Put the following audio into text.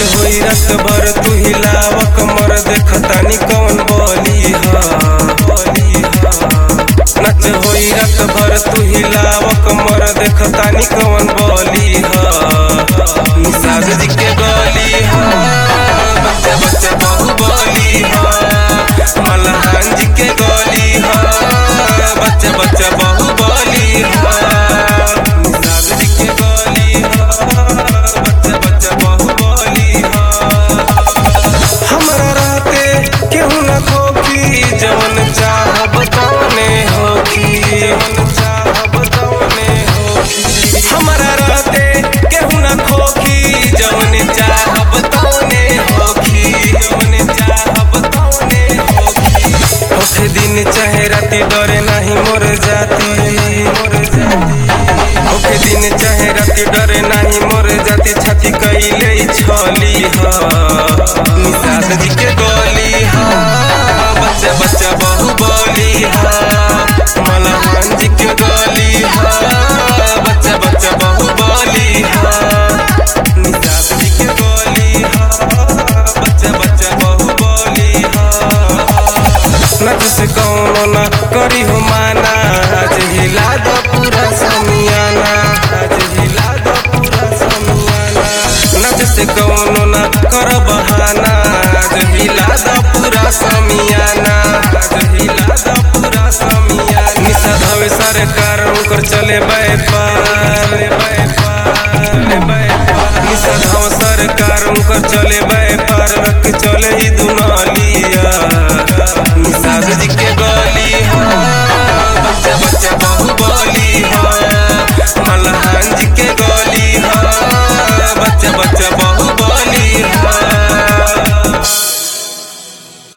होई रात भर तू हिलाव कमर देखतानी कौन बोली हा नच होई रात भर तू हिलाव कमर देखतानी कौन बोली हा निषाद जी के गली हा बच्चा बच्चा बहु बोली हा मलहान जी के गली हा बच्चा बच्चा बहु बोली हा निषाद जी के गली हा बच्चा बच्चा बहु बोली हा हमरा रहते केहू न खोखी जवन चाहब तवने होखी जवन चाहब तवने होखी हमरा रहते केहू न खोखी जवन चाहब तवने होखी जवन चाहब तवने होखी होखे दिन चाहे राती डरे नाही मोर जाती मोर जाती ओके दिन चाहे राती डरे नाही मोर जाति छाती कैले छली हा निषाद जी के गोली हा बच्चा बच्चा बहु बोली हा मलहान जी के गोली हा बच्चा बच्चा बहु बोली हा निषाद जी के गोली हा बच्चा बच्चा बहु बोली हा नच से कौनो न करी हो माना आज हिला दो पूरा समियाना आज हिला दो पूरा समियाना नच से कौनो न कर बहाना आज हिला दो पूरा समियाना आज हिला दो पूरा समियाना निशा धवे सरकार उनकर चले व्यापार निशा धव सरकार उनकर चले व्यापार रख चले ही दुनालिया निषाद जी के गली हा बच्चा बच्चा बहु